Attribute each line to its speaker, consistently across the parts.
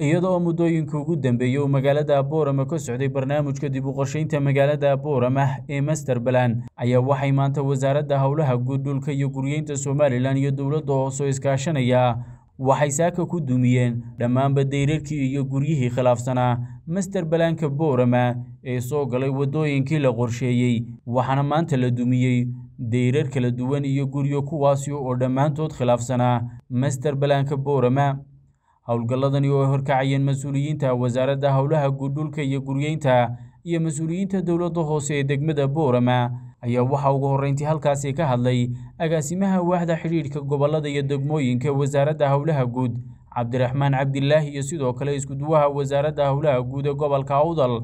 Speaker 1: iyada oo muddooyinka ugu dambeeyey uu magaalada boorama ka socday barnaamijka dib u qorshaynta magaalada boorama ee masterbalan ayaa waxay maanta wasaaradda howlaha guud dhulka iyo guryeynta somalilan iyo dowladda hoose oo iskaashanaya waxay saaka ku dumiyeen dhammaanba dayrarkii iyo guryihii khilaafsanaa masterbalanka boorama ee soo galay waddooyinkii la qorsheeyey waxaana maanta la dumiyey dayrar kala duwan iyo guryo kuwaasi oo dhammaantood khilaafsanaa masterbalanka boorama howlgalladani oo ay horkacayeen mas-uuliyiinta wasaaradda howlaha guud dhulka iyo guryeynta iyo mas-uuliyiinta dowladda hoose ee degmada boorama ayaa waxaa ugu horreyntii halkaasi ka hadlay agaasimaha waaxda xidhiidhka gobollada iyo degmooyinka wasaaradda howlaha guud cabdiraxmaan cabdilaahi iyo sidoo kale iskuduwaha wasaaradda howlaha guud ee gobolka awdal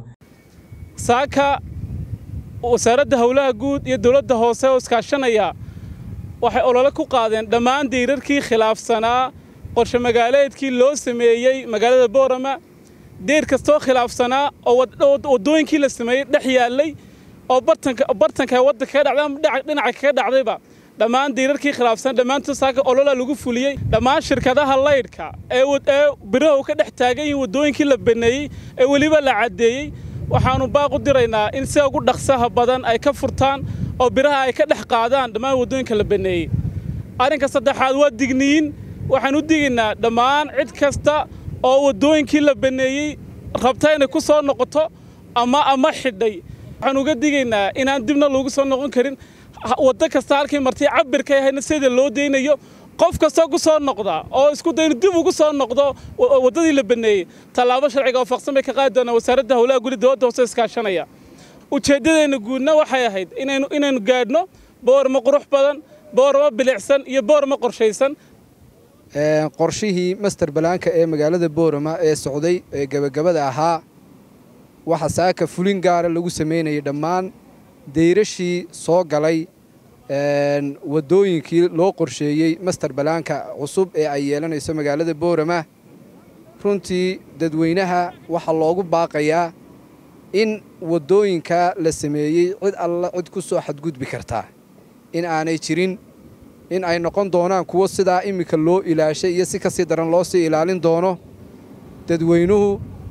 Speaker 2: saaka wasaaradda howlaha guud iyo dowladda hoose oo iskaashanaya waxay olole ku qaadeen dhammaan dayrarkii khilaafsanaa qorshe magaaleedkii loo sameeyey magaalada boorama deyr kastoo khilaafsanaa oo waddooyinkii la sameeyey dhex yaallay oo bartanka waddanka ka dhacday ama dhinaca kaga dhacdayba dhammaan dayrarkii khilaafsan dhammaantood saaka olola lagu fuliyey dhammaan shirkadaha laydhka ee biraha ka dhex taagan yihiin waddooyinkii la baneeyey ee weliba la caddeeyey waxaannu baaq u diraynaa in sida ugu dhaqsaha badan ay ka furtaan oo biraha ay ka dhex qaadaan dhammaan waddooyinka la baneeyey arrinka saddexaad waa digniin waxaan u digaynaa dhammaan cid kasta oo waddooyinkii la baneeyey rabta inay ku soo noqoto ama ama xidhay waxaan uga digaynaa inaan dibna loogu soo noqon karin waddo kasta halkii martay cabirkay ahayna sida loo daynayo qof kastoo ku soo noqda oo isku daynu dib ugu soo noqdo waddadii la baneeyey tallaabo sharciga waafaqsan bay ka qaadi doonaa wasaaradda howlaha guri dowladda hoose iskaashanaya ujeeddadeenna guudna waxay ahayd inaynu inaynu gaadhno boorma qurux badan boorma bilicsan iyo boorma qorshaysan
Speaker 3: qorshihii master balaanka ee magaalada boorama ee socday ee gebagabada ahaa waxa saaka fulin gaara lagu samaynayay dhammaan dayrashii soo galay waddooyinkii loo qorsheeyey master balaanka cusub ee ay yeelanayso magaalada boorama runtii dadweynaha waxaa loogu baaqayaa in waddooyinka la sameeyey cid alla cid ku soo xadgudbi kartaa in aanay jirin in ay noqon doonaan kuwo sidaa iminka loo ilaashay iyo si kasii daran loo sii ilaalin doono dadweynuhu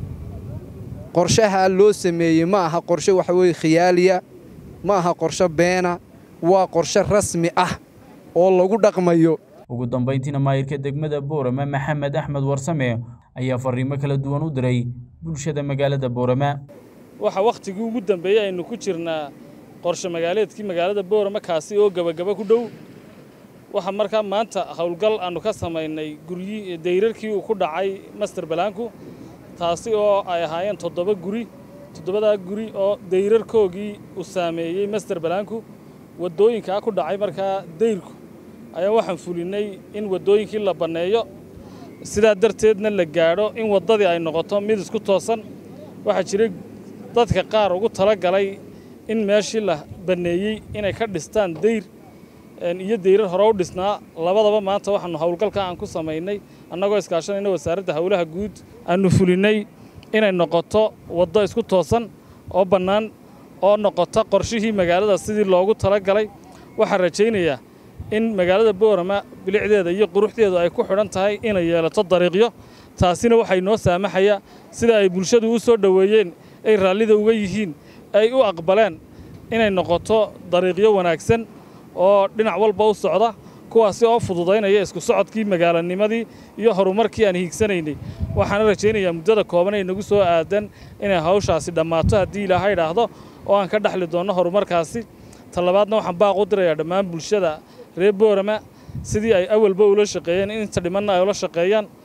Speaker 3: qorshaha loo sameeyey ma aha qorshe waxa weeye khiyaaliya ma aha qorshe beena waa qorshe rasmi ah oo lagu dhaqmayo
Speaker 1: ugu dambayntiina maayirka degmada boorama maxamed axmed warsame ayaa farriimo kala duwan u diray bulshada magaalada boorama
Speaker 4: waxa wakhtigii ugu dambeeyey aynu ku jirnaa qorshe magaaleedkii magaalada boorama kaasi oo gebagaba ku dhow waxaa markaa maanta howlgal aannu ka samaynay guryi dayrarkii uu ku dhacay master balaanku taasi oo ay ahaayeen toddoba guri toddobadaa guri oo dayrarkoogii uu saameeyey master balaanku waddooyinkaa ku dhacay markaa dayrku ayaa waxaan fulinnay in waddooyinkii la banneeyo sidaa darteedna la gaadho in waddadii ay noqoto mid isku toosan waxaa jiray dadka qaar ugu tala galay in meeshii la banneeyey inay ka dhistaan dayr iyo dayrar hore u dhisnaa labadaba maanta waxaanu howlgalka aan ku samaynay annagoo iskaashanayna wasaaradda howlaha guud aannu fulinnay inay noqoto waddo isku toosan oo bannaan oo noqota qorshihii magaalada sidii loogu tala galay waxaan rajaynayaa in magaalada boorama bilicdeeda iyo quruxdeedu ay ku xidhan tahay inay yeelato dariiqyo taasina waxay noo saamaxayaa sida ay bulshadu u soo dhoweeyeen ay raallida uga yihiin ay u aqbaleen inay noqoto dariiqyo wanaagsan oo dhinac walba u socda kuwaasi oo fududaynaya isku socodkii magaalanimadii iyo horumarkii aan hiigsanaynay waxaana rajaynayaa muddada kooban ee nagu soo aadan inay hawshaasi dhammaato haddii ilaaha idhaahdo oo aan ka dhexli doonno horumarkaasi talabaadna waxaan baaq u dirayaa dhammaan bulshada reer boorama sidii ay awalba ula shaqeeyeen inta dhimanna ay ula shaqeeyaan